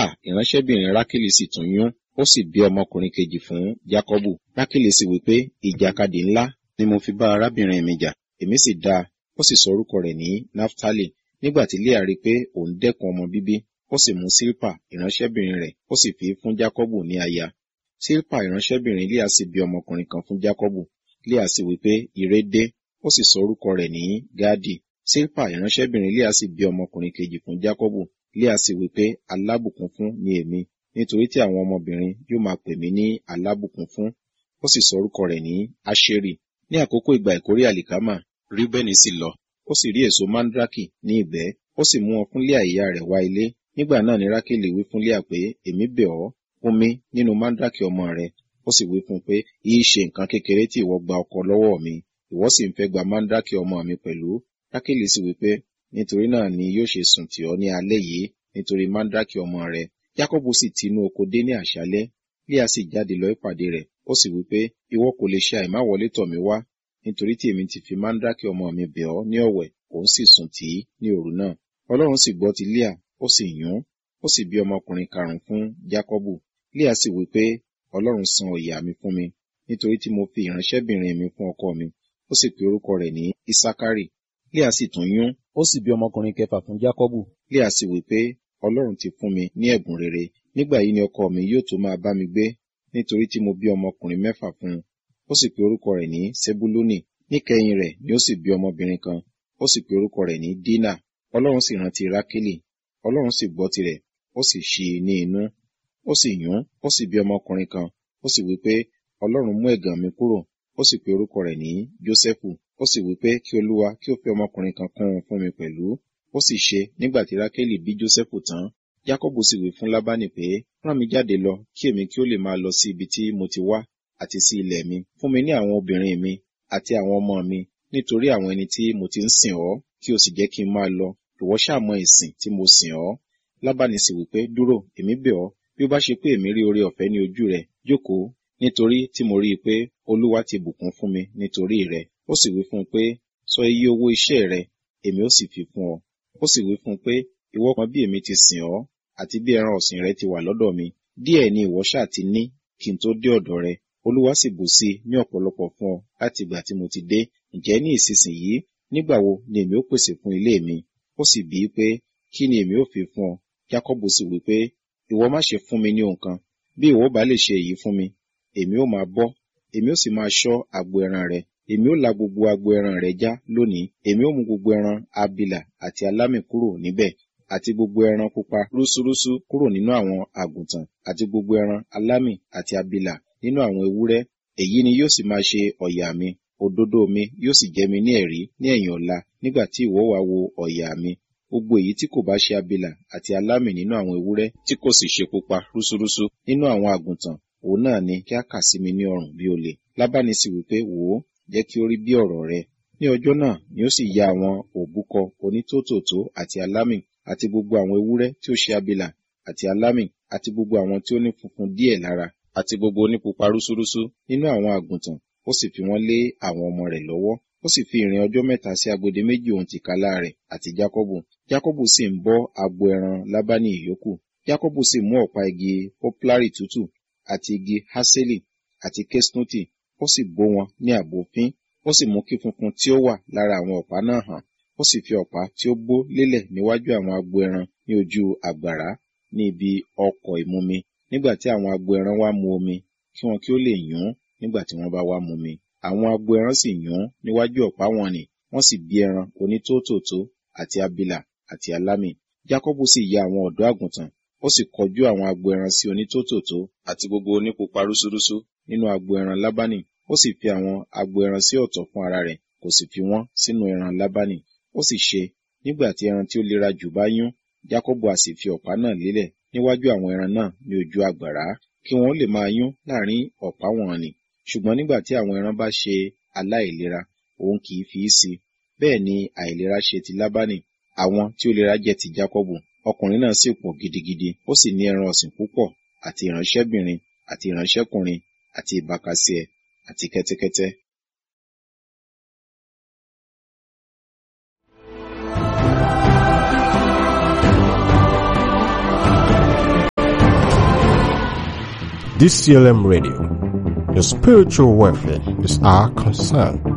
ìránṣẹ́bìnrin rákìlì sì tún yún ó sì bí ọmọkùnrin kejì fún jákọ́bù rákìlì sì wí pé ìjàkadì ńlá ni mo fi bá arábìnrin mi jà èmi sì dá a ó sì sọ orúkọ rẹ̀ ní naftali nígbà tí leah rí i pé òun dẹ́kun ọmọ bíbí ó sì mú sílpà ìránṣẹ́bìnrin rẹ̀ ó sì fi fún jákọ́bù ní aya sílpà ìránṣẹ́bìnrin leah sì bí ọmọkùnrin kan fún jákọ́bù leah sì wí pé ire dé ó sì sọ orúkọ rẹ̀ ní gádì sílpà ìránṣẹ́bìnrin leah sì bí ọmọkùnrin kejì fún jákọ́bù leah sì wí pé alábùkún fún ni èmi nítorí tí àwọn ọmọbìnrin yóò máa pè mí ní alábùkún fún ó sì sọ orúkọ rẹ̀ ní aṣeri ní àkókò ìgbà ìkórè àlìkámà ríbẹ́nì sì lọ ó sì rí èso mandraki ní ìbẹ́ ó sì mú wọn fún Léà ìyá rẹ̀ wá ilé nígbà náà ni rákèlì wí fún Léà pé èmi bẹ̀ ọ́ fún mi nínú mandraki ọmọ rẹ ó sì wí fún un pé yìí ṣe nǹkan kékeré tí ìwọ gba ọkọ lọ́wọ́ mi ìwọ sì ń fẹ́ gba mandraki ọmọ mi pẹ̀lú rákèlì sì wí pé nítorí náà ni yóò ṣe sùn tì ọ́ ní alẹ́ yìí nítorí mandraki ọmọ rẹ Jákọ́bù sì ti inú oko dé ní àṣálẹ́ Léà sì jáde lọ ìpàdé rẹ̀ ó sì wí pé ìwọ kò lè ṣe àìmáwọlé tọ̀ mí wá nítorí tí èmi ti fi mandraki ọmọ mi bẹ̀ ọ́ ní ọ̀wẹ̀ òun sì sùn tì í ní òru náà ọlọ́run sì gbọ́ ti Léà ó sì yún ó sì bí ọmọkùnrin karùn-ún fún Jákọ́bù Léà sì wí pé ọlọ́run san ọ̀yà mi fún mi nítorí tí mo fi ìránṣẹ́bìnrin mi fún ọkọ mi ó sì pe orúkọ rẹ̀ ní Isakari Léà sì tún yún ó sì bí ọmọkùnrin kẹfà fún Jákọ́bù Léà sì wí pé ọlọ́run ti fún mi ní ẹ̀bùn rere nígbà yìí ni ọkọ mi yóò tó máa bá mi gbé nítorí tí mo bí ọmọkùnrin mẹ́fà fún un ó sì pe orúkọ rẹ̀ ní Sebuluni níkẹyìn rẹ̀ ni ó sì bí ọmọbìnrin kan ó sì pe orúkọ rẹ̀ ní Dina ọlọ́run sì rántí Rákélì ọlọ́run sì gbọ́ tirẹ̀ ó sì ṣí i ní inú ó sì yún ó sì bí ọmọkùnrin kan ó sì wí pé ọlọ́run mú ẹ̀gàn mi kúrò ó sì pe orúkọ rẹ̀ ní Jósẹ́fù ó sì wí pé kí olúwa kí ó fi ọmọkùnrin kan kún un fún mi pẹ̀lú ó sì ṣe nígbà tí Rákélì bí Jósẹ́fù tán Jákọ́bù sì wí fún Lábánì pé rán mi jáde lọ kí èmi kí ó lè máa lọ sí ibi tí mo ti wá àti sí ilẹ̀ mi fún mi ní àwọn obìnrin mi àti àwọn ọmọ mi nítorí àwọn ẹni tí mo ti ń sìn ọ́ kí o sì jẹ́ kí n máa lọ ìwọ ṣàmọ ìsìn tí mo sìn ọ́ Lábánì sì wí pé dúró èmi bẹ̀ ọ́ bí ó bá ṣe pé èmi rí oore ọ̀fẹ́ ní ojú rẹ jókòó nítorí tí mo rí i pé Olúwa ti bùkún fún mi nítorí rẹ ó sì wí fún un pé sọ iye owó iṣẹ́ rẹ èmi ó sì fi fún ọ ó sì wí fún un pé ìwọ kan bí èmi ti sìn ọ́ àti bí ẹran ọ̀sìn rẹ ti wà lọ́dọ̀ mi díẹ̀ ni ìwọ ṣáà ti ní kí n tó dé ọ̀dọ̀ rẹ Olúwa sì bù sí i ní ọ̀pọ̀lọpọ̀ fún ọ láti ìgbà tí mo ti dé ǹjẹ́ ní ìsinsìnyí nígbà wo ni èmi ó pèsè fún ilé mi ó sì bíi pé kí ni èmi ó fi fún ọ Jákọ́bù sì wí pé ìwọ má ṣe fún mi ní ohun kan bí ìwọ bá lè ṣe èyí fún mi èmi ó máa bọ́ èmi ó sì máa ṣọ́ agbo ẹran rẹ èmi ó la gbogbo agbo ẹran rẹ já lónìí èmi ó mú gbogbo ẹran abilà àti alámì kúrò níbẹ̀ àti gbogbo ẹran pupa rúsúrúsú kúrò nínú àwọn àgùntàn àti gbogbo ẹran alámì àti abilà nínú àwọn ewúrẹ́ èyí ni yóò sì máa ṣe ọ̀yà mi òdodo mi yóò sì jẹ́ mi ní ẹ̀rí ní ẹ̀yìn ọ̀la nígbà tí ìwọ wá wo ọ̀yà mi gbogbo èyí tí kò bá ṣe abilà àti alámì nínú àwọn ewúrẹ́ tí kò sì ṣe pupa rúsúrúsú nínú àwọn àgùntàn òun náà ni kí a kà sí mi ní ọrùn bí olè lábáni sì wí pé wò ó jẹ́ kí ó rí bí ọ̀rọ̀ rẹ ní ọjọ́ náà ni ó sì ya àwọn òbúkọ onítòtòtó àti alámì àti gbogbo àwọn ewúrẹ́ tí ó ṣe abilà àti alámì àti gbogbo àwọn tí ó ní funfun díẹ̀ lára àti gbogbo onípupa rúsúrúsú nínú àwọn àgùntàn ó sì fi wọ́n lé àwọn ọmọ rẹ̀ lọ́wọ́ ó sì fi ìrìn ọjọ́ mẹ́ta sí agbede méjì ohun tìkálá rẹ̀ àti Jákọ́bù Jákọ́bù sì ń bọ́ agbo ẹran Lábánì ìyókù Jákọ́bù sì mú ọ̀pá igi poplari tútù àti igi haseli àti kesnuti ó sì bó wọn ní àbòfín ó sì mú kí funfun tí ó wà lára àwọn ọ̀pá náà hàn ó sì fi ọ̀pá tí ó bó lélẹ̀ níwájú àwọn agbo ẹran ní ojú àgbàrá ní ibi ọkọ̀ ìmumi nígbà tí àwọn agbo ẹran wá mu omi kí wọn kí ó lè yún nígbà tí wọ́n bá wá mu mi àwọn agbo ẹran sì yún níwájú ọ̀pá wọn nì wọ́n sì bí ẹran onítòtòtó àti abilà àti alámì Jákọ́bù sì ya àwọn ọ̀dọ́ àgùntàn ó sì kọjú àwọn agbo ẹran sí onítòtòtó àti gbogbo onípupa rúsúrúsú nínú agbo ẹran Lábánì ó sì fi àwọn agbo ẹran sí ọ̀tọ̀ fún ara rẹ̀ kò sì fi wọ́n sínú ẹran Lábánì ó sì ṣe nígbà tí ẹran tí ó lera jù bá yún Jákọ́bù a sì fi ọ̀pá náà lélẹ̀ níwájú àwọn ẹran náà ní ojú àgbàrá kí wọn ó lè máa yún láàrin ọ̀pá wọn nì ṣùgbọ́n nígbà tí àwọn ẹran bá ṣe aláìlera òun kì í fi í sí bẹ́ẹ̀ ni àìlera ṣe ti Lábánì àwọn tí ó lera jẹ́ ti Jákọ́bù ọkùnrin náà sì pọ̀ gidigidi ó sì ní ẹran ọ̀sìn púpọ̀ àti ìránṣẹ́bìnrin àti ìránṣẹ́kùnrin àti ìbákasíẹ̀ àti kẹ́tẹ́kẹ́tẹ́ DCLM Radio. Your spiritual welfare is our concern.